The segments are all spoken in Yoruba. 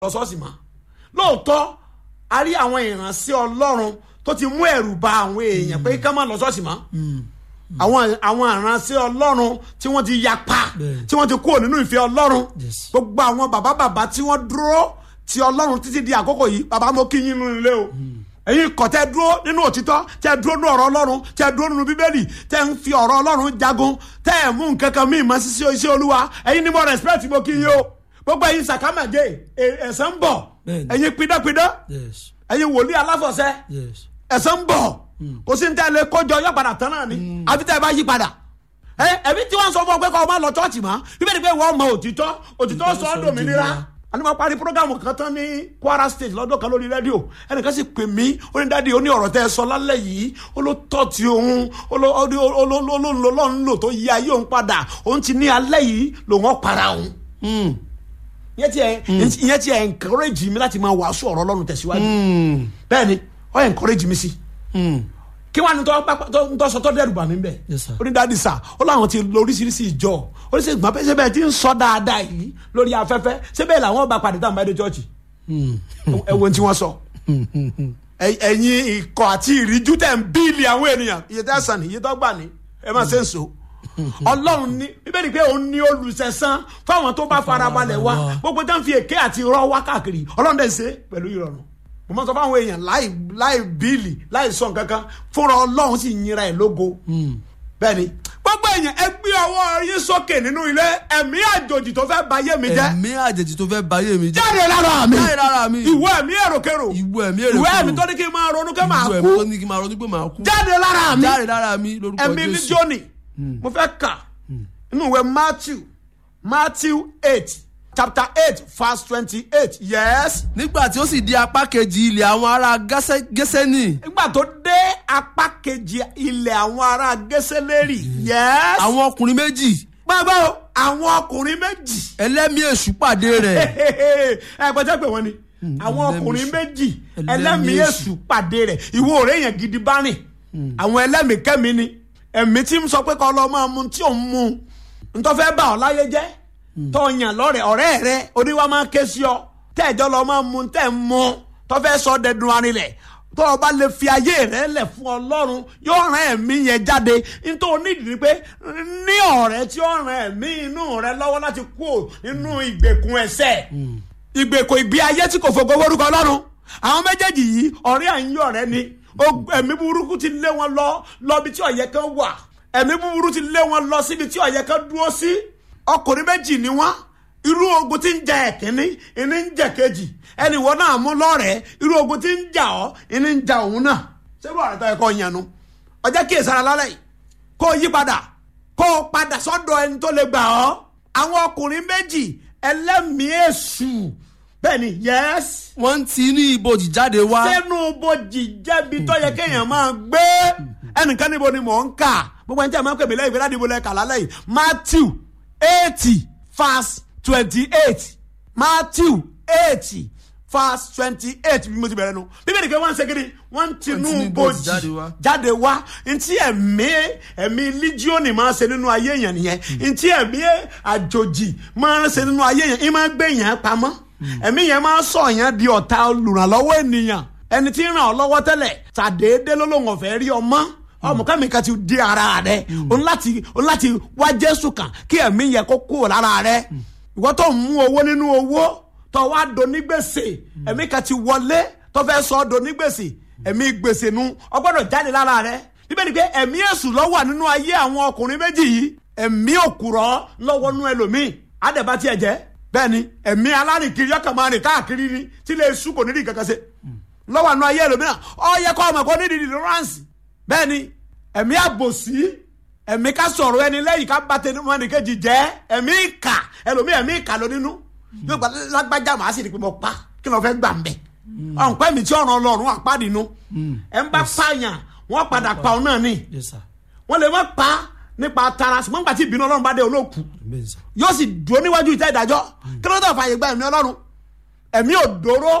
lọ ṣọ́ọ̀ṣì mọ́ lóòótọ́ a rí àwọn ìránṣẹ́ ọlọ́run tó ti mú ẹ̀rù ba àwọn èèyàn pé ká má lọ ṣọ́ọ̀ṣì mọ́ àwọn àwọn ìránṣẹ́ ọlọ́run tí wọ́n ti yapa Bẹ́ẹ̀. tí wọ́n ti kúrò nínú ìfẹ́ ọlọ́run Yes. gbogbo àwọn bàbá bàbá tí wọ́n dúró ti ọlọ́run títí di àkókò yìí bàbá mo kí yín nínú ilé o ẹ̀yin kọ̀ tẹ́ dúró nínú òtítọ́ tẹ́ dúró nínú ọ̀rọ̀ ọlọ́run tẹ́ dúró nínú bíbélì tẹ́ ń fi ọ̀rọ̀ ọlọ́run jagun tẹ́ ẹ̀ mú nǹkan kan míì mọ́ sí sí iṣẹ́ olúwa ẹ̀yin ni mo respect mo kí yín o gbogbo ẹ̀yin sàkámàjẹ ẹ̀sẹ̀ ń bọ̀ Bẹ́ẹ̀ni. ẹ̀yin pidánpidán yes ẹ̀yin wòlíì aláfọ̀ṣẹ́ yes ẹ̀sẹ̀ ń bọ̀ kò sí ní tẹ́ lé kọjọ yọ padà tán náà ni àfi tẹ́ ẹ bá yí padà ẹ ẹbí tí wọ́n sọ fún ọ pé kọ́ ọ máa lọ chọ́ọ̀chì mọ́ bíbélì pé wọ́n mọ òtítọ́ òtítọ́ sọ ọ́ dòmìnira àní máa parí programu kan tán ní Kwara State lọ́dún kan lórí rédíò ẹnìkan sì pè mí ó ní dáàdi ó ní ọ̀rọ̀ tẹ́ ẹ sọ lálẹ́ yìí ó ló tọ́ ti òun ó ló ó ló ó ló ó ló ó ló ń lò tó yí ayé òun padà òun ti ní alẹ́ yìí lòun ọ̀ para òun Mm. ìyẹn ti ẹ ìyẹn ti ẹ encourage mi láti máa wàásù ọ̀rọ̀ Ọlọ́run tẹ̀síwájú Mm. bẹ́ẹ̀ ni ó encourage mi sí Mm. kí wàá ní tọ́ pápá- tọ́ tọ́ sọ tọ́ dẹ́rù bà mí bẹ́ẹ̀. Yes, sir. ó ní dáàdi sà ó láwọn ti lọ oríṣiríṣi ìjọ oríṣiríṣi ìgbà pé sẹ́bẹ̀ tí ń sọ dáadáa yìí lórí afẹ́fẹ́ sẹ́bẹ̀ làwọn bá padà táwọn bá dé chọ́ọ̀chì Mm. ẹ wo ohun tí wọ́n sọ. Ẹ- ẹ̀yin ikọ̀ àti ìríjú tẹ̀ ń bíìlì àwọn ènìyàn iye tẹ́ sàn ní iye tó gbà ní ẹ má ṣe ń so. ọlọ́run ní bíbélì pé òun ní olùsẹ̀sán fáwọn tó bá farabalẹ̀ wá gbogbo tó ń fi èké àti irọ́ wá káàkiri ọlọ́run dẹ̀ ṣe pẹ̀lú ìrọ̀rùn mo máa sọ fáwọn èèyàn láì láì bíìlì láì sọ nǹkan kan fúnra ọlọ́run sì yinra ẹ̀ lógo bẹ́ẹ̀ni gbogbo èèyàn ẹ gbé ọwọ́ yín sókè nínú ilé ẹ̀mí àjòjì tó fẹ́ bayé mi jẹ́ ẹ̀mí àjèjì tó fẹ́ bayé mi jẹ́ jáde lára mi jáde lára mi ìwọ ẹ̀mí èròkèrò ìwọ ẹ̀mí èrè ìwọ ẹ̀mí tó ní kí n máa ronú kí n máa ìwọ ẹ̀mí kú tó ní kí n máa ronú pé màá kú jáde lára mi jáde lára mi lórúkọ ẹ̀mí ní Jésù jóni mo fẹ́ kà nínú ìwé Matthew Matthew eight chapter eight verse twenty-eight yes nígbà tí ó sì di apá kejì ilẹ̀ àwọn ará Gẹ́sẹ́- Gẹ́sẹ́nì nígbà tó dé apá kejì ilẹ̀ àwọn ará gẹ́sẹ́lérì yes àwọn ọkùnrin méjì gbàgbọ́ o, àwọn ọkùnrin méjì ẹlẹ́mìí èṣù pàdé rẹ̀ ẹ gbọ́dọ̀ pé wọ́n ni àwọn ẹlẹ́mìí ọkùnrin èṣù. méjì Ẹlẹ́mìí ẹlẹ́mìí èṣù. èṣù pàdé rẹ̀ ìwọ ọ̀rẹ́ yẹn gidi bá rìn àwọn ẹlẹ́mìí kẹ́mi ni ẹ̀mí tí ń sọ pé kọ́ lọ́ máa mu tí ò ń mu ntọ́ fẹ́ bà ọ́ láyé jẹ́ tọ́ yàn lọ́rẹ̀ ọ̀rẹ́ rẹ oníwà máa ké sí ọ tẹ́ẹ̀jọ́ lọ́ máa mu tẹ́ ń mu tọ́ fẹ́ sọ dẹdun arinlẹ̀ tọ́ ọ bá lè fi ayé rẹ lẹ̀ fún ọlọ́run yóò rán ẹ̀mí yẹn jáde nítorí onídìí ni pé ní ọ̀rẹ́ tí ó rán ẹ̀mí inú rẹ lọ́wọ́ láti kú nínú ìgbèkùn ẹ̀ṣẹ̀ ìgbèkùn ìgbé ayé tí kò fògo orúkọ ọlọ́run àwọn méjèèjì yìí ọ̀rẹ́ àyín ọ̀rẹ́ ni Ó- ẹ̀mí burúkú ti lé wọn lọ lọ bí tí ọ̀yẹ́ kan wà ẹ̀mí búburú ti lé wọn lọ síbi tí ọ̀yẹ́ kan dúró sí ọkùnrin méjì ni wọ́n irú ogun tí ń jà ẹ̀kíní ìní ń jà kejì ẹnì wọ́n náà mú lọ́rẹ̀ẹ́ irú ogun tí ń jà ọ́ ìní ń jà òun náà ṣé bó ọ̀rẹ́ tó yẹ kó yànnú ọjọ́ kí èsàrà lálẹ́ yìí kó o yí padà kó o padà sọ́dọ̀ ẹni tó lè gbà ọ́ àwọn ọkùnrin méjì ẹlẹ́mìí èṣù bẹ́ẹ̀ ni yẹ́s wọ́n ń ti ní ibojì jáde wá sẹ́nu bojì jẹ́bi tó yẹ kéèyàn máa gbé ẹnìkan níbo ni mò ń kà gbogbo ẹni tí a máa ń pè mí lẹ́yìn ìgbéláde ìbò lẹ́ka lálẹ́ yìí Matthew eighty verse twenty eight Matthew eighty verse twenty eight bí mo ti bẹ̀rẹ̀ nu bíbélì kí wọ́n ń ṣe kiri wọ́n ń tinú tinú bojì ibojì jáde wá. jáde wá ntí ẹ̀mí ẹ̀mí líjíọ̀nì máa ṣe nínú ayé yẹn nìyẹn ntí ẹ̀mí àjòjì máa ṣe nínú ayé yẹn ìmáa gbé yẹn pamọ́ ẹ̀mí yẹn máa sọ yẹn di ọ̀tá olùrànlọ́wọ́ ènìyàn ẹni tí ń ràn ọ́ lọ́wọ́ tẹ́lẹ̀ tàdéédé ló lóun ọ̀fẹ́ rí ọmọ ọmọ kẹ́mi kan ti di ara rẹ o ní láti o ní láti wá Jésù kan kí ẹ̀mí yẹn kó kúrò lára rẹ ìwọ tó ń mú owó nínú owó tó wá do ní gbèsè ẹ̀mí kan ti wọlé tó fẹ́ sọ ọ́ do ní gbèsè ẹ̀mí gbèsè nu ó gbọ́dọ̀ jáde lára rẹ bíbélì pé ẹ̀mí èṣù ló wà nínú ayé àwọn ọkùnrin méjì yìí ẹ̀mí òkùrọ̀ lọ́wọ́ nú ẹlòmíì àdẹ̀bá tiẹ̀ jẹ́ bẹ́ẹ̀ ni ẹ̀mí alárìnkiri ọkàn máa rìn káàkiri ni tí lè sùn kò nídìí kankan ṣe lọ́wọ́ nú ayé ẹlòmíì náà ó yẹ kó ọmọ kó nídìí deliverance bẹ́ẹ̀ ni ẹ̀mí àbòsí ẹ̀mí ká sọ̀rọ̀ ẹni lẹ́yìn ká bá tẹnu mọ́ ẹnìkejì jẹ́ ẹ̀mí ìkà ẹlòmíì ẹ̀mí ìkà ló nínú yóò gba lágbájá màá sì rí i pé mo pa kí ló fẹ́ gbà ń bẹ̀ ọ̀npẹ́ mi tí ọ̀ràn ọlọ́run àpáàdínú ẹ̀ ń bá pààyàn wọ́n padà pa òun náà ni Yes, sir. wọ́n lè má pa nípa tara ṣùgbọ́n nígbà tí ìbínú ọlọ́run bá dé olóòkú Amen, sir. yóò sì dúró níwájú ìtẹ́ ìdájọ́ kí ló dé fàyè gba ẹ̀mí ọlọ́run ẹ̀mí òdòró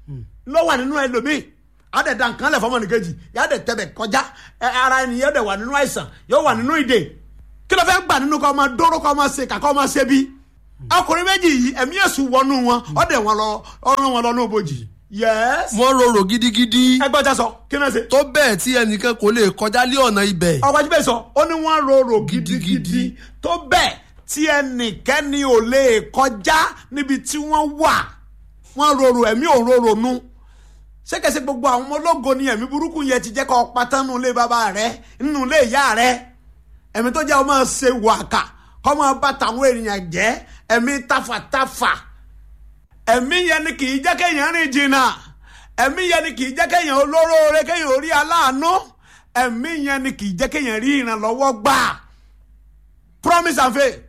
ló wà nínú ẹlòmíì àdẹ̀dà nǹkan lẹ̀ fọmọ nìkejì yàdẹ̀ tẹ̀bẹ̀ kọjá ẹ, ara ènìyàn dẹ̀ wà nínú àìsàn yóò wà nínú ìdè kí ló fẹ́ gbà nínú kọ́ ọmọ dóró kọ́ ọmọ ṣe kàkọ́ ọmọ ṣe bí ọkùnrin méjì yìí ẹ̀mí èṣù wọnú wọn ọ̀dẹ̀ wọn lọ ọ̀ràn wọn lọ ní òbòjì yẹ́s. wọ́n rorò gidigidi ẹgbẹ́ ọjà sọ kí náà ṣe. tó bẹ́ẹ̀ tí ẹnìkan kò lè kọjá lé ọ̀nà ibẹ̀ ọkọ̀ ajíbẹ̀ sọ ó ní wọ́n rorò gidigidi tó bẹ́ẹ̀ tí ẹnìkẹ́ni ò lè kọjá níbi tí wọ́n wà wọ́n rorò ẹ̀mí ò rorò nu ṣékèṣe gbogbo àwọn ọmọ ológo ni ẹ̀mí burúkú yẹn ti jẹ́ kọ́ pátá nínú ilé bàbá rẹ nínú ilé ìyá rẹ ẹ̀mí tó jẹ́ ọmọ ṣe wàkà kọ́ máa bá tàwọn èèyàn jẹ́ ẹ̀mí tafàtafà ẹ̀mí yẹn ni kì í jẹ́ kéèyàn rìn jìnnà ẹ̀mí yẹn ni kì í jẹ́ kéèyàn olóróore kéèyàn orí aláàánú ẹ̀mí yẹn ni kì í jẹ́ kéèyàn rí ìrànlọ́wọ́ gbà promise and faith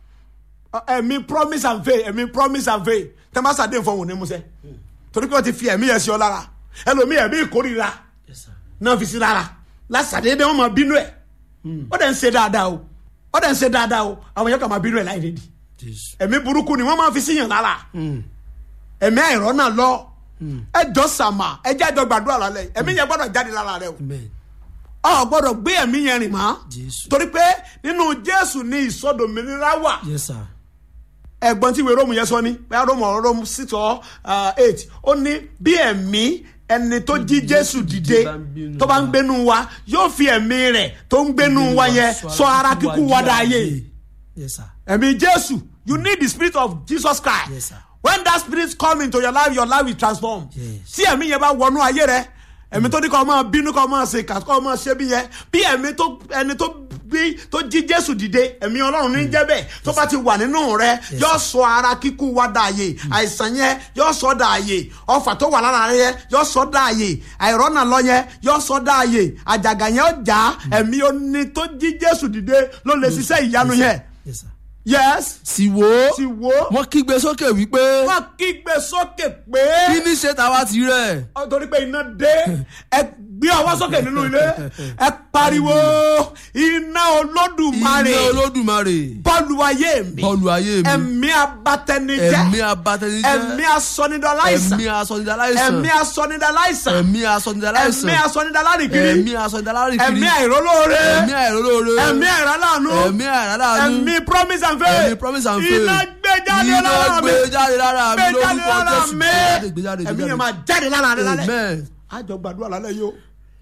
ẹ̀mí promise and faith ẹ̀mí promise and faith tẹ́ bá sàdé nǹkan wò ní musẹ́ torí pé wọ́n ti fi ẹ̀mí yẹn sí ọ lára ẹlòmíì ẹ̀mí ìkórìíra náà fi sí lára lásàdédé wọn máa bínú ẹ̀ ó dẹ̀ ń ṣe dáadáa o ó dẹ̀ ń ṣe dáadáa o àwọn yẹn kàn máa bínú ẹ̀ láì rédi ẹ̀mí burúkú ni wọ́n máa fi síyàn lára ẹ̀mí àìrọ́ náà lọ ẹjọ́ sàmà ẹjẹ́ àjọ gbàdúrà lálẹ́ ẹ̀mí yẹn gbọ́dọ̀ jáde lára rẹ o ọ gbọ́dọ̀ gbé ẹ̀mí yẹn rìn mọ́ torí pé nínú Jésù ni ìsọdòmìnira wà ẹ̀gbọ́n tí ìwé róòmù yẹn sọ ni bẹ́ẹ̀ róòmù ọ̀rọ̀ róòmù six or eight ó ní bí ẹ̀mí ẹni tó jí Jésù dìde tó bá ń gbénu wa yóò fi ẹ̀mí rẹ̀ tó ń gbénu wa yẹn sọ ara kíkú wa dáyé ẹ̀mí Jésù you need the spirit of Jesus Christ Yes, sir. when that spirit come into your life your life will transform tí ẹ̀mí yẹn bá wọnú ayé rẹ ẹ̀mí tó ní kọ́ máa bínú kọ́ máa ṣe kà kọ́ máa ṣe bí yẹn bí ẹ̀mí tó ẹni tó bí tó jí Jésù dìde ẹ̀mí Ọlọ́run ní jẹ́ bẹ́ẹ̀ tó bá ti wà nínú rẹ yóò sọ ara kíkú wa dààyè àìsàn yẹn yóò sọ dààyè ọfà tó wà lára rẹ yẹn yóò sọ dààyè àìrọ́nà lọ yẹn yóò sọ dààyè àjàgà yẹn ó jà ẹ̀mí oní tó jí Jésù dìde ló lè ṣiṣẹ́ ìyanu yẹn yes sì wò ó ti wo wọ́n kígbe sókè wípé wọ́n kígbe sókè pé kí ní ṣe tàwa ti rẹ̀ ọ torí pé iná dé ẹ gbé ọwọ́ sókè nínú ilé ẹ pariwo iná olódùmarè iná olódùmarè bọ́ọ̀lù ayé mi bọ́ọ̀lù ayé mi ẹ̀mí abatẹnijẹ́ ẹ̀mí abatẹnijẹ́ ẹ̀mí asọnidaláìsàn ẹ̀mí asọnidaláìsàn ẹ̀mí asọnidaláìsàn ẹ̀mí asọnidaláìsàn ẹ̀mí asọnidalárìkiri ẹ̀mí asọnidaláìkiri ẹ̀mí àìrólóore ẹ̀mí àìrólóore ẹ̀mí àìrálànú ẹ̀mí àìrálànú ẹ̀mí promise and faith ẹ̀mí promise and faith iná gbé jáde iná lára mi gbé jáde lára mi gbé jáde lórúkọ lára Jésù mi gbé jáde gbé ẹ̀mí jáde yẹn máa jáde lára rẹ lálẹ́ amen àjọ gbàdúrà lálẹ́ yìí o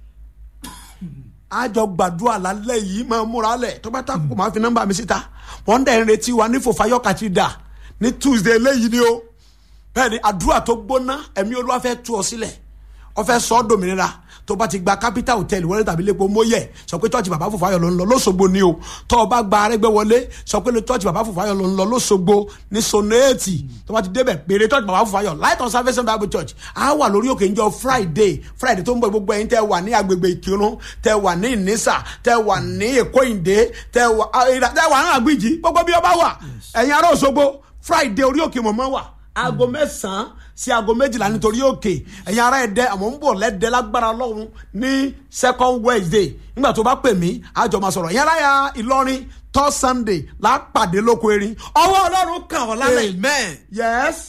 àjọ gbàdúrà lálẹ́ yìí máa múra lẹ̀ tó bá tako máa fi nọ́mbà mi síta wọ́n dẹ̀ ń retí wa ní fòfayọ́ kàtìdà ní tuesday eléyìí ni o bẹ́ẹ̀ ni àdúrà tó gbóná ẹ̀mí olúwa fẹ́ tú ọ sílẹ̀ ọ fẹ́ sọ ọ́ dòmìnira tó bá ti gba capital hotel wọlé tàbí lẹ́pọ̀ mọ́yẹ̀ sọ pé tọ́ọ̀tì bàbá fòfayọ̀ ló ń lọ lọ́sọ̀gbọ̀ ni o tọ́ ọ bá gba arẹ́gbẹ́ wọlé sọ pé tọ́ọ̀tì bàbá fòfayọ̀ ló ń lọ lọ́sọ̀gbọ̀ ní sonéètì tó bá ti débẹ̀ péré tọ́ọ̀tì bàbá fòfayọ̀ light on salvation bible church á wà lórí òkè njọ́ friday friday tó ń bọ̀ gbogbo ẹ̀yin tẹ́ wà ní agbègbè ìkírun tẹ́ wà ní ìnísà tẹ́ wà ní èkó ìdè tẹ́ wà tẹ́ wà ní àgbìjì gbogbo bí ọba wà ẹ̀yin ará òṣogbo friday orí òkè mọ̀mọ́ wà aago mẹ́sàn-án sí aago méjìlá nítorí òkè ẹ̀yin ará ẹ̀dẹ́ àmọ́ ń bọ̀ lẹ́dẹ́ lágbára ọlọ́run ní second wednesday nígbà tó bá pè mí àjọ máa sọ̀rọ̀ ẹ̀yin ará ya ìlọrin third sunday lápàdé lóko erin ọwọ́ ọlọ́run kàn ọ́ lálẹ́ amen yes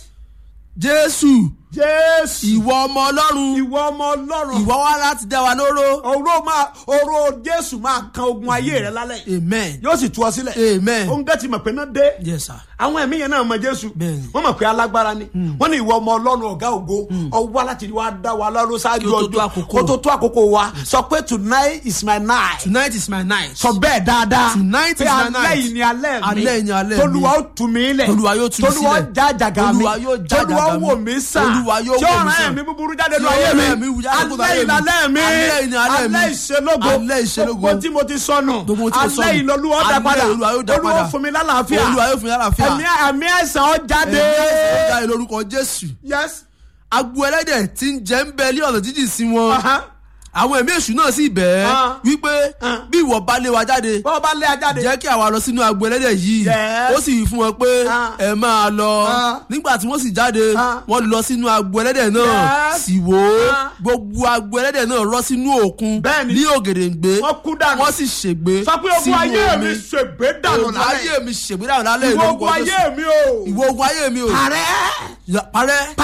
jésù jésù ìwọ ọmọ ọlọ́run ìwọ ọmọ ọlọ́run ìwọ wá láti dá wa lóró oró máa oró jésù máa kan ogun ayé rẹ lálẹ́ amen yóò sì tú ọ sílẹ̀ amen òun gẹ́ ti mọ̀ pé náà dé yes sir àwọn ẹ̀mí yẹn náà mọ jésù Bẹ́ẹ̀ni. wọ́n mọ̀ pé alágbára ni wọ́n ní ìwọ ọmọ ọlọ́run ọ̀gá ògo ọwọ́ láti wá dá wa lọ́rùn ṣáájú Kí ó tó tó ọjọ́ àkókò. kó tó tó àkókò wa sọ pé tonight is my night tonight is my night sọ bẹ́ẹ̀ dáadáa Tonight pé is my alẹ́ night. yìí ni alẹ́ mi Alẹ́ yìí ni alẹ́ mi. tolúwa ó tú mi lẹ̀ Olúwa yóò tú mi tolúwa ó sílẹ̀. já àjàgà mi Olúwa yóò já tolúwa ó àjàgà mi. wò mí sàn Olúwa yóò tí wò ó mí rán sàn. ẹ̀mí búburú jáde Tí nínú ó ayé rán ẹ̀mí mi búburú jáde nínú alẹ́ ayé yìí mi. lálẹ́ mi Alẹ́ yìí ni alẹ́ mi. alẹ́ ìṣelógo Alẹ́ ìṣelógo. gbogbo tí mo ti sọnù Gbogbo tí mo sọnù. alẹ́ yìí lolúwa ó dá Alẹ́ padà Olúwa yóò dá olúwa padà. fún mi lálàáfíà Olúwa yóò fún mi lálàáfíà. ẹ̀mí àmì àìsàn ó jáde ẹ̀mí ẹ̀sìn jáde lórúkọ jésù yes agbo ẹlẹ́dẹ̀ tí ń jẹ́ ń bẹ ní ọ̀nà jíjìn sí wọn Aha. àwọn ẹ̀mí èṣù náà sì bẹ̀ ẹ́ Ah. wípé Ah. bí ìwọ bá lé wa jáde bọ́ọ̀ bá lé ajáde jẹ́ kí àwa lọ sínú agbo ẹlẹ́dẹ̀ yìí Yes. ó sì wí fún wọn pé Ah. ẹ máa lọ Ah. nígbà tí wọ́n sì jáde Ah. wọ́n lọ sínú agbo ẹlẹ́dẹ̀ náà Yes. sì wò ó Ah. gbogbo agbo ẹlẹ́dẹ̀ náà rọ́ sínú òkun Bẹ́ẹ̀ni. ní ògèdèǹgbé wọ́n kú dànù wọ́n sì ṣègbé sọ pé ogun ayé mi ṣègbè dànù ogun lálẹ́ ayé mi ṣègbé dànù lálẹ́ ìwọ ìlú ogun ayé mi o ìwọ ogun ayé mi o parẹ́ Ya- parẹ́ parẹ́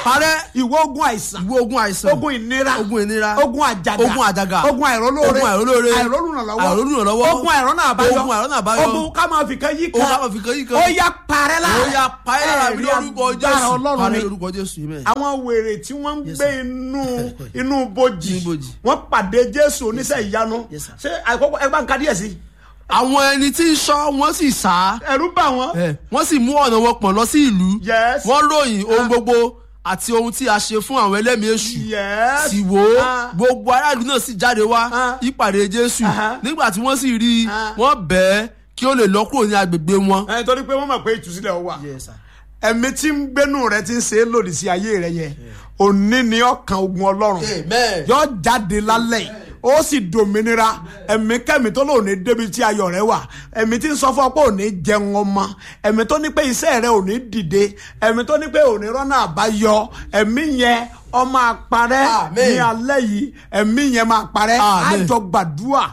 parẹ́ ìwọ ogun àìsàn ìwé ogun àìsàn ogun ìnira ogun ìnira ogun àjàgà ogun àjàgà ogun àìrólóore ogun àìrólóore àìrólùrànlọ́wọ́ àìrólùrànlọ́wọ́ ogun àìrọ́nà àbáyọ ogun àìrọ́nà àbáyọ ogun ká máa fi kan yí kan Ogun ká máa fi kan yí kan. ó yá parẹ́ lára ó yá parẹ́ lára mi Ẹ̀rí lórúkọ agbára jésù ọlọ́run parẹ́ ni lórúkọ jésù amen. àwọn wèrè tí wọ́n ń Yes, gbé sir. inú inú bojì Inú bojì. wọ́n pàdé jésù oníṣẹ́ ìyanu Yes, sir. ṣé àkọ́kọ́ ẹ bá ń ka díẹ̀ sí àwọn ẹni tí ń sọ wọ́n sì sá ẹ̀rú bà wọ́n ẹ, wọ́n sì mú ọ̀nà wọn pọ̀n lọ sí ìlú Yes. wọ́n ròyìn ohun gbogbo àti ohun tí a ṣe fún àwọn ẹlẹ́mìí èṣù Yes. sì wò ó Ah. gbogbo aráàlú náà sì jáde wá Ah. ìpàdé jésù Aha. nígbà tí wọ́n sì rí i Ah. wọ́n bẹ̀ẹ́ kí ó lè lọ kúrò ní agbègbè wọn. ẹ torí pé wọ́n mọ̀ pé ìtúsílẹ̀ wà ẹ̀mí tí ń gbénú rẹ ti ń ṣe é lòdì sí ayé rẹ yẹn òní ni ọkàn ogun ọlọ́run Amen. yọ jáde lálẹ́ yìí ó sì dòmìnira ẹ̀mí kẹ́mi tó lò ní débi tí ayọ̀ rẹ wà ẹ̀mí tí ń sọ fún ọ pé ò ní jẹun ọmọ ẹ̀mí tó ní pé iṣẹ́ rẹ ò ní dìde ẹ̀mí tó ní pé ò ní rọ́nà àbáyọ ẹ̀mí yẹn ọmọ àparẹ́ Amen. ní alẹ́ yìí ẹ̀mí yẹn máa parẹ́ Amen. àjọ gbàdúrà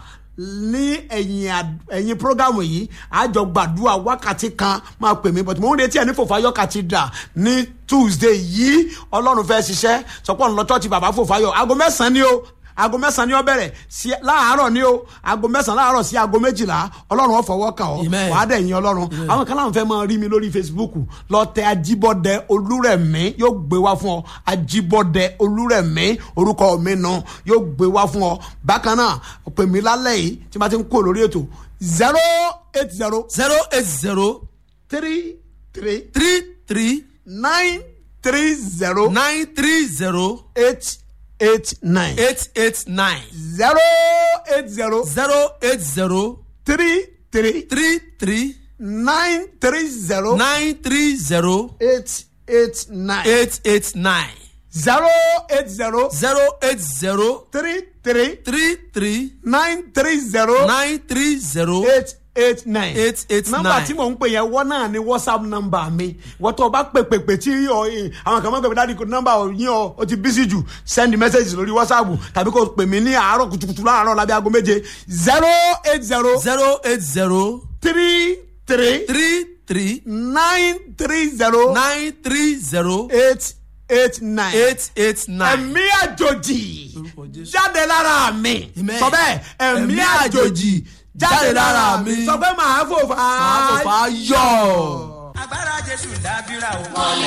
ní ẹ̀yìn àd- ẹ̀yìn prógámù yìí àjọ gbàdúrà wákàtí kan máa pè mí but mo ń retí ẹ̀ ní fòfáyọ̀ cathedral ní tuesday yìí ọlọ́run fẹ́ ṣiṣẹ́ sọpọ́ ń lọ church bàbá fòfáyọ̀ aago mẹ́sàn-án ni o aago mẹ́sàn-án ni ó bẹ̀rẹ̀ sí láàárọ̀ ni o aago mẹ́sàn-án láàárọ̀ sí aago méjìlá ọlọ́run ó fọwọ́ kàn ọ́ Amen. wàá dẹ̀ yín ọlọ́run àwọn kan láwọn fẹ́ máa rí mi lórí facebook lọ tẹ ajíbọ́dẹ olúrẹ̀mí yóò gbé wá fún ọ ajíbọ́dẹ olúrẹ̀mí orúkọ mi nù yóò gbé wá fún ọ bákan náà pè mí lálẹ́ yìí tí ma ti ń kó lórí ètò zero eight zero zero eight zero three three three three nine three zero nine three zero eight eight nine eight eight nine zero eight zero zero eight zero three three three three nine three zero nine three zero eight eight nine eight eight nine zero eight zero zero eight zero three three three three nine three zero nine three zero eight eight nine. Eight eight nọ́mbà nine. tí mò ń pè yẹn wọ́n náà ni whatsapp nọ́mbà mi wọ́n tó o bá pè pè pè tí ọ, ẹ, àwọn kan máa ń pè pè dáàdi nọ́mbà ò yín ọ o ti bísí jù send message lórí whatsapp tàbí kò pè mí ní àárọ̀ kùtùkùtù láàárọ̀ lábẹ́ aago méje zero eight zero zero eight zero three three three three nine three zero nine three zero eight eight nine. eight eight nine. ẹ̀mí àjòjì Lórúkọ Jésù. jáde lára mi Amen. sọ bẹ́ẹ̀ ẹ̀mí Ẹ̀mí àjòjì àjòjì jáde lára mi sọ pé màá fò fà á. Máa fò fà á yọ̀. agbára jésù dábìrà o.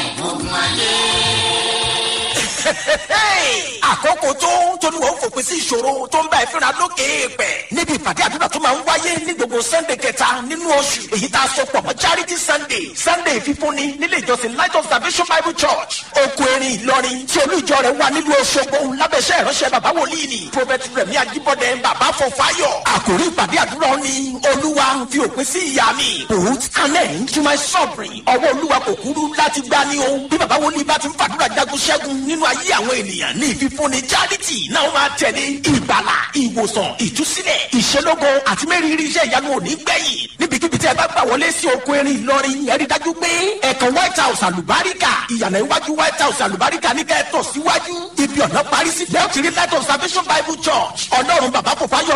àkókò tó tóníwọ̀ ń fòpin sí ìṣòro tó ń bá ẹ fínra lókè èèpẹ̀ níbi ìpàdé àdúrà tó máa ń wáyé ní gbogbo sunday kẹta nínú oṣù èyí tá a sọ pọ̀ mọ́ charity sunday sunday fífúnni nílé ìjọsìn light of salvation bible church oko erin ìlọrin tí olú ìjọ rẹ̀ wà nílùú Òṣogbo lábẹ́sẹ̀ ìránṣẹ́ bàbá wòlíì ni prophet rẹ̀mí ajíbọ́dẹ bàbá fọfáyọ̀ àkòrí ìpàdé àdúrà ni olúwa fi òpin sí ìyá mi put an end to my suffering ọwọ́ olúwa kò kúrú láti gbá ní o bí bàbá wòlíì bá ti ń fàdúrà jagun ṣẹ́gun nínú ayé àwọn ènìyàn ní ìfífúnni charity náà máa tẹ̀lé ìgbàlà ìwòsàn ìtúsílẹ̀ ìṣelógo àti mẹ́rìírí iṣẹ́ ìyanu òní gbẹ̀yìn níbikíbi tí ẹ bá gbà wọlé sí oko erin ìlọrin ẹ rí dájú pé ẹ̀kan white house àlùbáríkà ìyànà iwájú white house àlùbáríkà ní kẹ́ ẹ tọ̀ síwájú ibi ọ̀nà parí sí lẹ́yìn tí rí light of salvation bible church ọlọ́run bàbá kò fáyọ